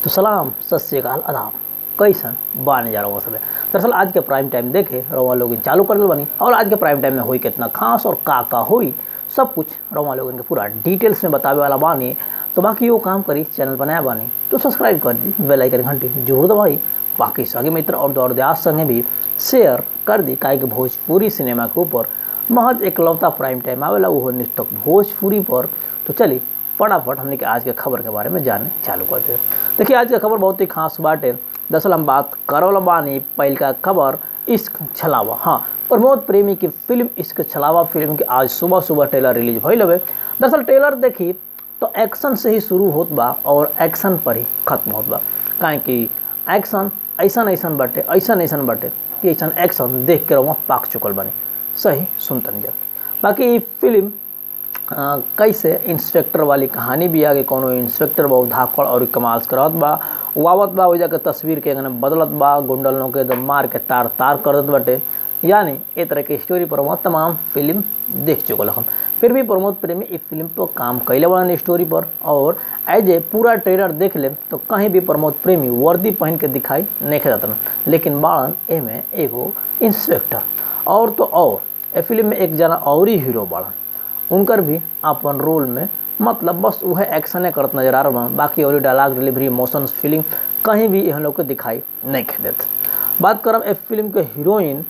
तो सलाम सत श्रीकाल आदाब कैसन बाने जा रहा सब दरअसल आज के प्राइम टाइम देखे रवा लोग चालू कर दिल बनी और आज के प्राइम टाइम में हुई कितना खास और का का हुई सब कुछ रवा लोगन के पूरा डिटेल्स में बतावे वाला बानी तो बाकी वो काम करी चैनल बनाया बानी तो सब्सक्राइब कर दी बेल आइकन घंटी जरूर दबाई बाकी सगे मित्र और दौड़ दयास संगे भी शेयर कर दी काहे कि भोजपुरी सिनेमा के ऊपर महज एकलौता प्राइम टाइम आवेला वो निष्ठक भोजपुरी पर तो चली फटाफट हमने के आज के खबर के बारे में जाने चालू करते हैं देखिए आज का खबर बहुत ही खास बाटे दरअसल हम बात करल बानी पहल का खबर इश्क छलावा हाँ प्रमोद प्रेमी की फिल्म इश्क छलावा फिल्म की आज सुबह सुबह ट्रेलर रिलीज भइल हवे दरअसल ट्रेलर देखी तो एक्शन से ही शुरू होत बा और एक्शन पर ही खत्म होत बा काहे कि एक्शन ऐसा ऐसन बाटे ऐसा ऐसन बाटे कि ऐसा एक्शन देख के रहुआ पाक चुकल बने सही सुनतन जब बाकी ये फिल्म आ, कैसे इंस्पेक्टर वाली कहानी भी आगे कोनो इंस्पेक्टर बहुत धाकड़ और कमाल करत बा वावत बा वजह के तस्वीर के अंगने बदलत बा गुंडलों के एकदम मार के तार तार कर देत बाटे यानी ए तरह के स्टोरी पर वहाँ तमाम फिल्म देख चुकल हम फिर भी प्रमोद प्रेमी इस फिल्म पर काम कैले बड़न स्टोरी पर और एज ए पूरा ट्रेलर देख ले तो कहीं भी प्रमोद प्रेमी वर्दी पहन के दिखाई नहीं जातन लेकिन बाड़न एमे एगो इंस्पेक्टर और तो और ए फिल्म में एक जना और ही हीरो बाड़न उनकर भी अपन रोल में मतलब बस वह एक्शने करत नजर आ रहा बाकी और डायलॉग डिलीवरी इमोशंस फीलिंग कहीं भी यहाँ लोग के दिखाई नहीं देते बात करब ए फिल्म के हीरोइन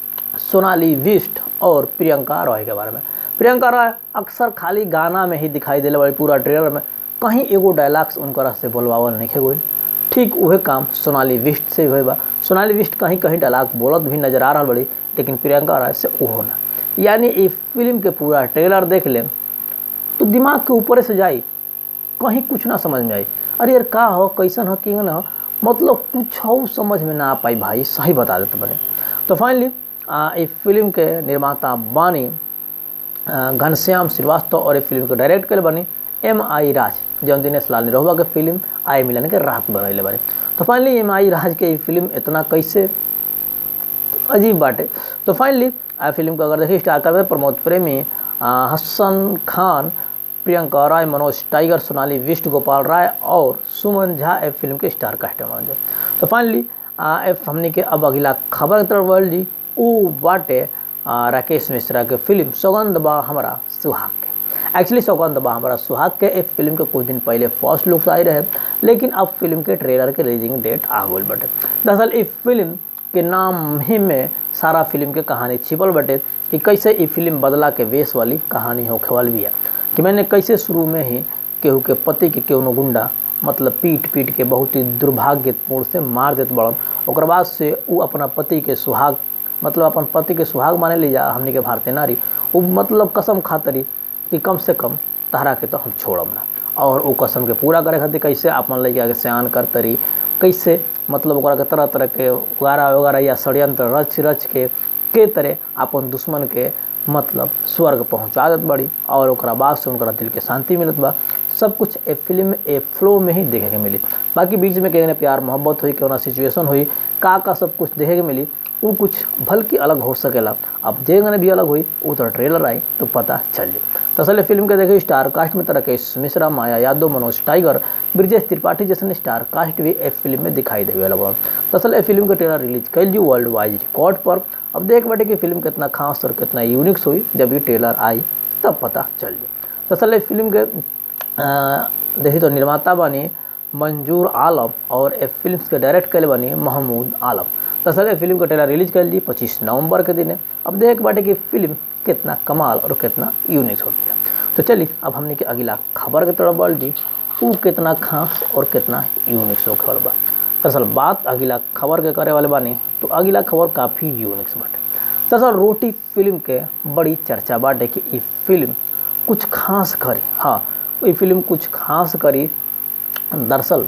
सोनाली विस्ट और प्रियंका रॉय के बारे में प्रियंका रॉय अक्सर खाली गाना में ही दिखाई दिले वाली पूरा ट्रेलर में कहीं एगो डायलॉग्स उनकर से बोलवावल नहीं गई ठीक वह काम सोनाली विस्ट से हुए बा सोनाली विस्ट कहीं कहीं डायलॉग बोलत भी नजर आ रहा बड़ी लेकिन प्रियंका रॉय से वो ना यानी ये फिल्म के पूरा ट्रेलर देख लें तो दिमाग के ऊपर से जाई कहीं कुछ ना समझ में आई अरे यार का हो कैसन हो कि ना मतलब कुछ हो समझ में ना आ पाई भाई सही बता देते बने तो फाइनली इस फिल्म के निर्माता बानी घनश्याम श्रीवास्तव और इस फिल्म को डायरेक्ट कर बनी एम आई राज जौन दिनेश लाल निरहुआ के फिल्म आई मिलन के रात बनैले बने तो फाइनली एम आई राज के फिल्म इतना कैसे अजीब बाटे तो फाइनली आ फिल्म को अगर देखिए स्टार कर प्रमोद प्रेमी हसन खान प्रियंका राय मनोज टाइगर सोनाली विष्ट गोपाल राय और सुमन झा ए फिल्म के स्टार कास्ट मानल जाए तो फाइनली एफ हमने के अब अगला खबर की तरफ बढ़ ली ऊ बाटे राकेश मिश्रा के फिल्म सौगंध बा हमारा सुहाग के एक्चुअली सौगंध बा हमारा सुहाग के एक फिल्म के कुछ दिन पहले फर्स्ट लुक्स आई रहे लेकिन अब फिल्म के ट्रेलर के रिलीजिंग डेट आ गई बटे दरअसल इस फिल्म के नाम ही में सारा फिल्म के कहानी छिपल बटे कि कैसे ये फिल्म बदला के वेश वाली कहानी होखे वाली भी है कि मैंने कैसे शुरू में ही केहू के पति के केहू गुंडा मतलब पीट पीट के बहुत ही दुर्भाग्यपूर्ण से मार देते बड़न और बाद से वो अपना पति के सुहाग मतलब अपन पति के सुहाग माने ली जा हमने के भारतीय नारी वो मतलब कसम खातरी कि कम से कम तहरा के तो हम छोड़ब ना और वो कसम के पूरा करे खातिर कैसे अपन लड़का के सयान करतरी कैसे मतलब ओकरा के तरह तरह के वगैरह वगैरह या षड्यंत्र रच रच के के तरह अपन दुश्मन के मतलब स्वर्ग पहुँचा देत बड़ी और ओकरा बाद से उनका दिल के शांति मिलत बा सब कुछ ए फिल्म में ए फ्लो में ही देखे के मिली बाकी बीच में कहने प्यार मोहब्बत हुई केना सिचुएशन हुई का का सब कुछ देखे के मिली वो कुछ भल की अलग हो सकेला अब जेगने भी अलग हुई वो तो ट्रेलर आई तो पता चल जाए दरअसल फिल्म के देखे स्टार कास्ट में राकेश मिश्रा माया यादव मनोज टाइगर ब्रिजेश त्रिपाठी जैसे स्टार कास्ट भी ए फिल्म में दिखाई देवे वाला दरअसल ए फिल्म के ट्रेलर रिलीज कैल जी वर्ल्ड वाइड रिकॉर्ड पर अब देख बैठे कि फिल्म कितना खास और कितना यूनिक्स हुई जब ये ट्रेलर आई तब पता चल जाए दरअसल फिल्म के देखिए तो निर्माता बनी मंजूर आलम और ए फिल्म के डायरेक्ट कैले बनी महमूद आलम दरअसल फिल्म का ट्रेलर रिलीज कर ली पच्चीस नवंबर के दिन अब देख बाटे कि फिल्म कितना कमाल और कितना यूनिक होती है तो चलिए अब हमने के अगला खबर के तरफ बढ़ दी वो कितना खास और कितना यूनिक हो खबर बा दरअसल बात अगला खबर के करे वाले बानी तो अगला खबर काफ़ी यूनिक बाटे दरअसल रोटी फिल्म के बड़ी चर्चा बाटे कि ये फिल्म कुछ खास करी हाँ ये फिल्म कुछ खास करी दरअसल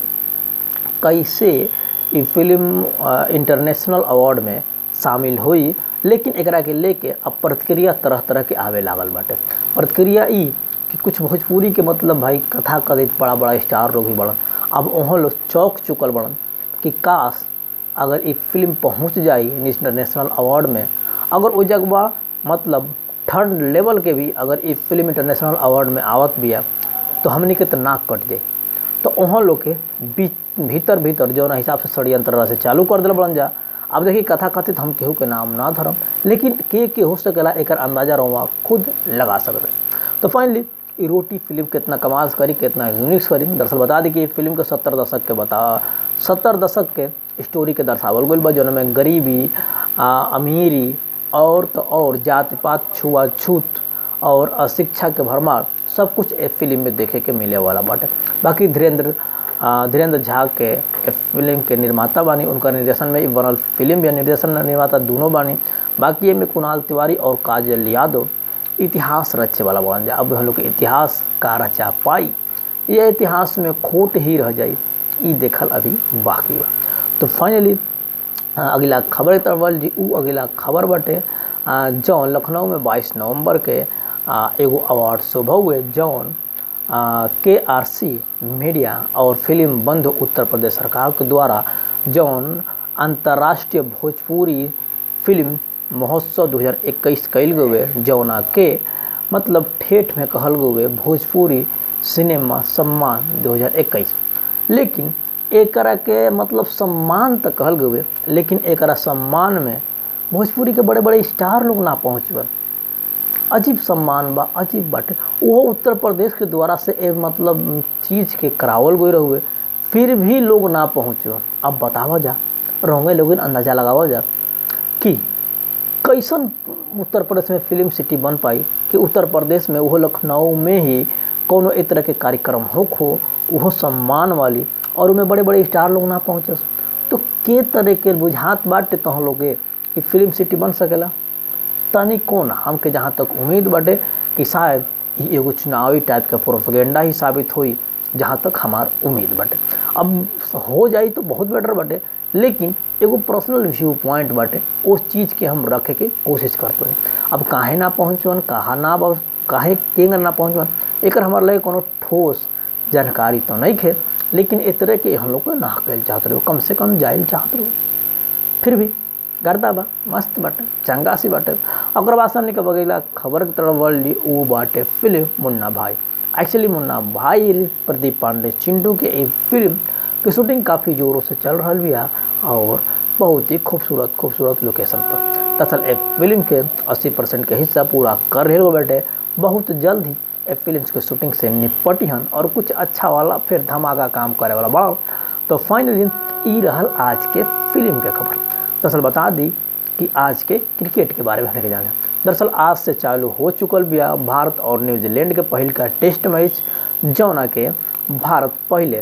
कैसे ये फिल्म इंटरनेशनल अवार्ड में शामिल हुई लेकिन एकरा के लेके अब प्रतिक्रिया तरह तरह के आवे लागल बाटे प्रतिक्रिया ई कि कुछ भोजपुरी के मतलब भाई कथा कथित बड़ा बड़ा स्टार लोग भी बड़न अब वहाँ लोग चौक चुकल बड़न कि काश अगर ये फिल्म पहुँच जाई इंटरनेशनल अवार्ड में अगर वो जगवा मतलब थर्ड लेवल के भी अगर ये फिल्म इंटरनेशनल अवार्ड में आवत भी है तो हमने के तो नाक कट जाए तो वहाँ लोग के बीच भीतर भीतर जौन हिसाब से षड्यंत्र से चालू कर दिल बड़न जा अब देखिए कथा कथित हम केहू के नाम ना धरम लेकिन के के हो सकेला एक अंदाजा रहुआ खुद लगा सकते तो फाइनली ये रोटी फिल्म कितना कमाल करी कितना यूनिक्स करी दरअसल बता दी कि ये फिल्म के सत्तर दशक के बता सत्तर दशक के स्टोरी के दर्शावल गई बा जौन में गरीबी आ, अमीरी और तो और जाति पात छुआछूत और अशिक्षा के भरमार सब कुछ ए फिल्म में देखे के मिले वाला बाटे बाकी धीरेन्द्र धीरेन्द्र झा के ए फिल्म के निर्माता बानी उनका निर्देशन में ई बनल फिल्म भी निर्देशन निर्माता दोनों बानी बाकी ये में कुणाल तिवारी और काजल यादव इतिहास रचे वाला बन जाए अब हम लोग के इतिहास का रचा पाई ये इतिहास में खोट ही रह जाई ई देखल अभी बाकी बा तो फाइनली अगला खबर तरफ जी उ अगला खबर बाटे जौन लखनऊ में 22 नवंबर के एगो अवार्ड शोभा हुए जौन के आर सी मीडिया और फिल्म बंधु उत्तर प्रदेश सरकार के द्वारा जौन अंतर्राष्ट्रीय भोजपुरी फिल्म महोत्सव 2021 कल गए जौना के मतलब ठेठ में कहल गए भोजपुरी सिनेमा सम्मान 2021 लेकिन एकरा के मतलब सम्मान तो कहल गए लेकिन एकरा सम्मान में भोजपुरी के बड़े बड़े स्टार लोग ना पहुँचबन अजीब सम्मान बा अजीब बाटे वो उत्तर प्रदेश के द्वारा से ए मतलब चीज़ के करावल गई रहुए फिर भी लोग ना पहुँचबन अब बतावा जा रहोगे लोग अंदाज़ा लगावा जा कि कैसन उत्तर प्रदेश में फिल्म सिटी बन पाई कि उत्तर प्रदेश में वो लखनऊ में ही कोनो एक तरह के कार्यक्रम हो खो वो सम्मान वाली और उनमें बड़े बड़े स्टार लोग ना पहुँचे तो के तरह के बुझात बाटे तो हम लोग कि फिल्म सिटी बन सकेला तनी कौन हमके जहाँ तक उम्मीद बाटे कि शायद ये एगो चुनावी टाइप के प्रोपगेंडा ही साबित हुई जहाँ तक हमार उम्मीद बाटे अब हो जाई तो बहुत बेटर बाटे लेकिन एगो पर्सनल व्यू पॉइंट बाटे उस चीज़ के हम रखे के कोशिश करते हैं अब काहे ना पहुँचवन कहाँ ना काहे केंगर ना पहुँचवन एक हमारे लगे कोनो ठोस जानकारी तो नहीं खे लेकिन इस तरह के हम लोग ना कल चाहते रहो कम से कम जाइल चाहते रहो फिर भी गर्दा बा मस्त बाटे चंगा सी बाटे अगर बाद सामने के बगैला खबर की तरफ बढ़ ली वो बाटे फिल्म मुन्ना भाई एक्चुअली मुन्ना भाई प्रदीप पांडे चिंटू के एक फिल्म की शूटिंग काफ़ी ज़ोरों से चल रहा भी और बहुत ही खूबसूरत खूबसूरत लोकेशन पर दरअसल ए फिल्म के 80 परसेंट के हिस्सा पूरा कर रहे बैठे बहुत जल्द ही ए फिल्म के शूटिंग से निपटी हन और कुछ अच्छा वाला फिर धमाका काम करे वाला बड़ा तो फाइनली ई रहल आज के फिल्म के खबर दरअसल बता दी कि आज के क्रिकेट के बारे में लेके जाना दरअसल आज से चालू हो चुकल बिया भारत और न्यूजीलैंड के पहल का टेस्ट मैच जौना के भारत पहले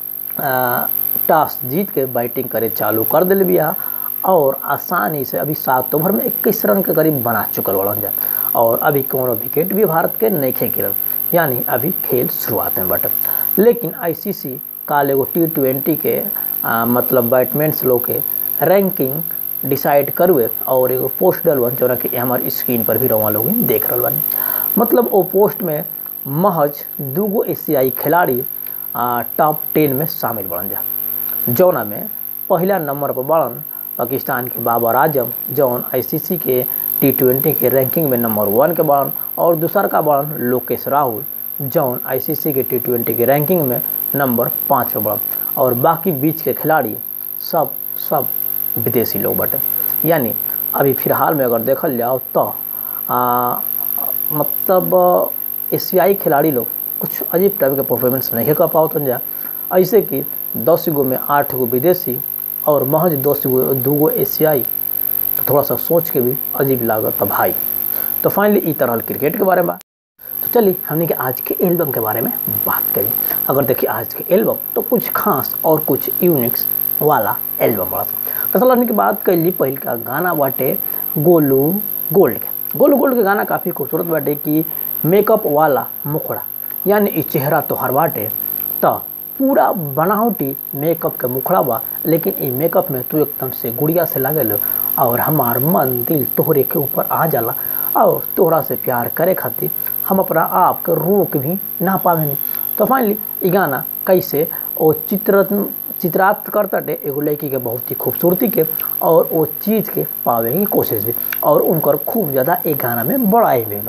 टॉस जीत के बैटिंग करे चालू कर दिल बिया और आसानी से अभी सात ओवर में इक्कीस रन के करीब बना चुकल बड़न जा और अभी कोनो विकेट भी भारत के नहीं खे गिरल यानी अभी खेल शुरुआत में बटे लेकिन आईसीसी काल एगो टी ट्वेंटी के आ, मतलब बैटमैन्स लोग के रैंकिंग डिसाइड करुए और एगो पोस्ट डलवन जो कि हमारे स्क्रीन पर भी रवा लोग देख रहा बनी मतलब वो पोस्ट में महज दूगो एशियाई खिलाड़ी टॉप टेन में शामिल बन जा जौना में पहला नंबर पर बड़न पाकिस्तान के बाबर आजम जौन आईसीसी के टी ट्वेंटी के रैंकिंग में नंबर वन के बड़न और दूसर का बड़न लोकेश राहुल जौन आईसीसी के टी ट्वेंटी के रैंकिंग में नंबर पाँच पे बड़न और बाकी बीच के खिलाड़ी सब सब विदेशी लोग बटे यानी अभी फिलहाल में अगर देखल जाओ तो आ, मतलब एशियाई खिलाड़ी लोग कुछ अजीब टाइप के परफॉर्मेंस नहीं कर पाओ तो जा ऐसे कि दस गो में आठ गो विदेशी और महज दस गो दू गो एशियाई तो थोड़ा सा सोच के भी अजीब लागत भाई तो फाइनली ई तरह क्रिकेट के बारे में तो चलिए हमने के आज के एल्बम के बारे में बात करी अगर देखिए आज के एल्बम तो कुछ खास और कुछ यूनिक्स वाला एल्बम बड़ा दरअसल हमने की बात कर ली पहल का गाना बाटे गोलू गोल्ड के गोलू गोल्ड के गाना काफ़ी खूबसूरत बाटे कि मेकअप वाला मुखड़ा यानी ई चेहरा तोहर बाटे तो पूरा बनावटी मेकअप के मुखड़ा बा लेकिन ई मेकअप में तू एकदम से गुड़िया से लागल और हमार मन दिल तोहरे के ऊपर आ जाला और तोहरा से प्यार करे खातिर हम अपना आप के रोक भी ना पावे तो फाइनली ई गाना कैसे ओ चित्र चित्रार्थ करताटे एगो लड़की के बहुत ही खूबसूरती के और वो चीज़ के पावे की कोशिश भी और उनकर खूब ज़्यादा एक गाना में बड़ाई भी बा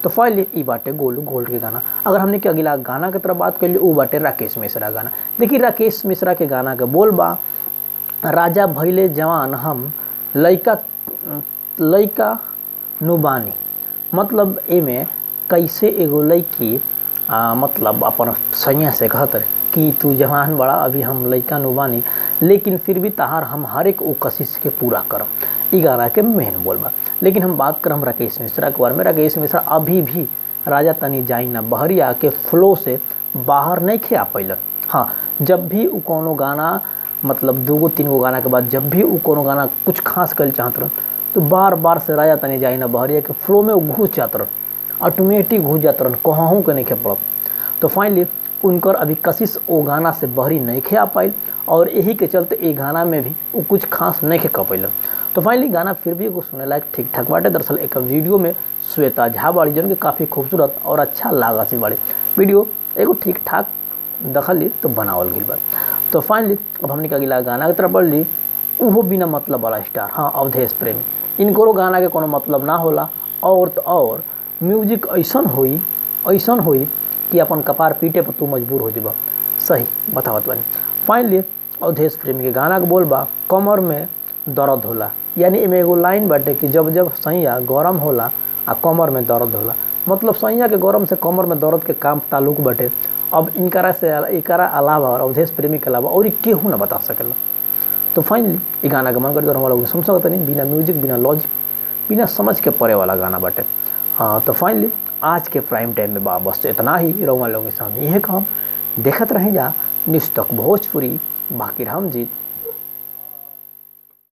तो फाइनली ई बाटे गोलू गोल्ड के गाना अगर हमने के अगला गाना के तरफ बात कर वो बाटे राकेश मिश्रा गाना देखिए राकेश मिश्रा के गाना के बोल बा राजा भैले जवान हम लइका लइका नुबानी मतलब एमे कैसे एगो लड़की आ, मतलब अपन सैया से कहत रहे कि तू जवान बड़ा अभी हम लइका नुबानी लेकिन फिर भी तहार हम हर एक वो कशिश के पूरा करम ई गाना के मेन बोल बा लेकिन हम बात करम राकेश मिश्रा के बारे में राकेश मिश्रा अभी भी राजा तनी जाई ना बहरिया के फ्लो से बाहर नहीं खे आ पैलन हाँ जब भी वो कोनो गाना मतलब दूगो तीन गो गाना के बाद जब भी वो कोनो गाना कुछ खास कर चाहत रह तो बार बार से राजा तनी जाई ना बहरिया के फ्लो में वो घुस जात रह ऑटोमेटिक घुस जात रह कहूँ के नहीं खे पड़त तो फाइनली उनकर अभी कशिश वो गाना से बहरी नहीं खे आ पाइल और यही के चलते ये गाना में भी वो कुछ खास नहीं खे कर पैलन तो फाइनली गाना फिर भी एगो सुने लायक ठीक ठाक बाटे दरअसल एक वीडियो में श्वेता झा बाड़ी जन के काफ़ी खूबसूरत और अच्छा लागत सी बाड़ी वीडियो एगो ठीक ठाक दखली तो बनावल गई बा तो फाइनली अब हमने के अगला गाना की तरफ बढ़ ली उहो बिना मतलब वाला स्टार हाँ अवधेश प्रेमी इनको गाना के कोनो मतलब ना होला और तो और म्यूजिक ऐसन होई ऐसन होई कि अपन कपार पीटे पर तू मजबूर हो जब सही बतावत बानी फाइनली अवधेश प्रेमी के गाना के बोल बा कमर में दर्द होला यानी एमे एगो लाइन बाटे कि जब जब सैया गरम होला आ कमर में दर्द होला मतलब सैया के गरम से कमर में दर्द के काम ताल्लुक बाटे अब इनकरा से एकरा अलावा और अवधेश प्रेमी के अलावा और केहू ना बता सकेला तो फाइनली ये गाना के मन कर हम लोग सुन सकते नहीं बिना म्यूजिक बिना लॉजिक बिना समझ के पड़े वाला गाना बाटे हाँ तो फाइनली आज के प्राइम टाइम में बा बस इतना ही रउआ लोगों के सामने यह काम देखत रहे जा न्यूज़ तक भोजपुरी बाकी हम जीत